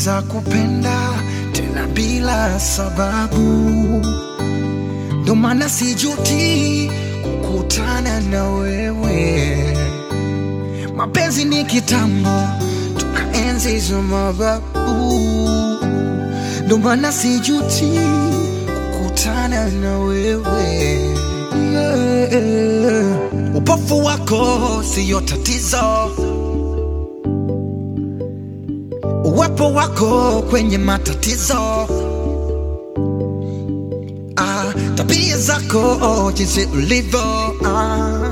naweza kupenda tena bila sababu, ndo maana sijuti kukutana na wewe. Mapenzi ni kitambo, tukaenzi hizo mababu, ndo maana sijuti kukutana na wewe. Yeah. Upofu wako siyo tatizo, uwepo wako kwenye matatizo. Ah, tabia zako jinsi ulivyo, ah,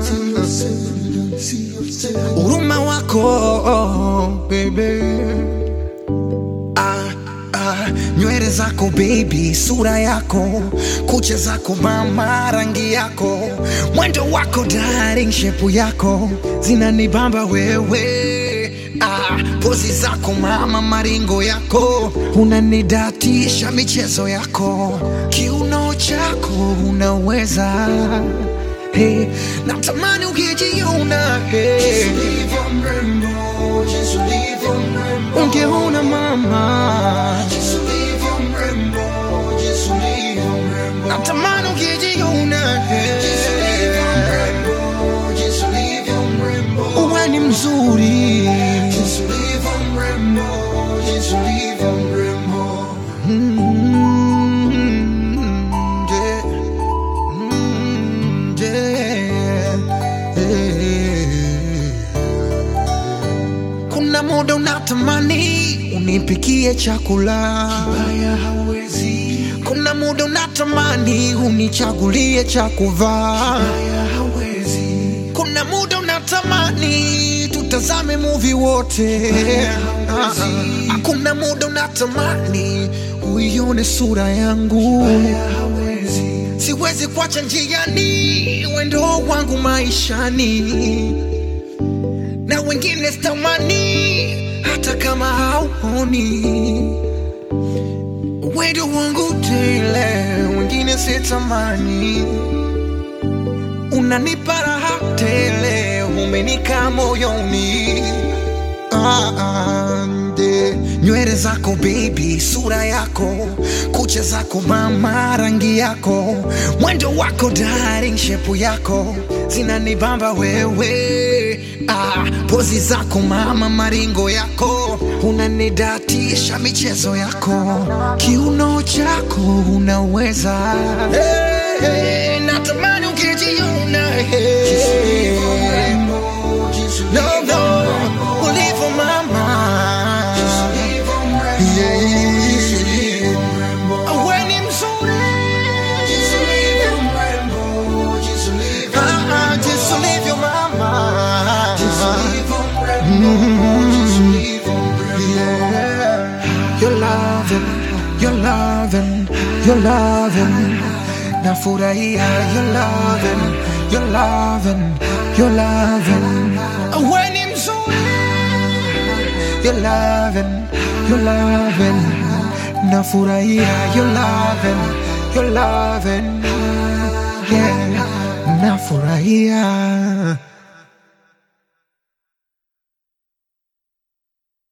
huruma wako baby ah, ah, nywele zako baby, sura yako, kucha zako mama, rangi yako, mwendo wako darling, shepu yako zinanibamba wewe ah, pozi zako mama, maringo yako unanidatisha, michezo yako, kiuno chako unaweza Hey, natamani ukijiona hey. Ungeona mama natamani ukijiona hey. Uwe ni mzuri Mm, yeah. Mm, yeah. Yeah. Kuna muda unatamani unipikie chakula kibaya hawezi. Kuna muda unatamani unichagulie cha kuvaa kibaya hawezi. Kuna muda unatamani tutazame movie wote Ah, ah. Kuna muda unatamani uione sura yangu siwezi kuacha njiani wendo wangu maishani na wengine sitamani hata kama hauoni wendo wangu tele wengine sitamani unanipa raha tele umenika moyoni Ah, ah, nde. nywele zako baby, sura yako, kucha zako mama, rangi yako, mwendo wako darling, shepu yako zinanibamba wewe. Ah, pozi zako mama, maringo yako unanidatisha, michezo yako, kiuno chako unaweza hey, hey, natamani ukijiona hey. No, no, ulivyo mama Yeah. Wewe ni mzuri Ah, ah, jinsi ulivyo mama Yeah. You're loving, you're loving, you're loving. Nafurahia, you're loving, you're loving, you're loving. Wewe ni mzuri You're loving, you're loving. Nafurahia, you're loving, you're loving. Yeah, nafurahia.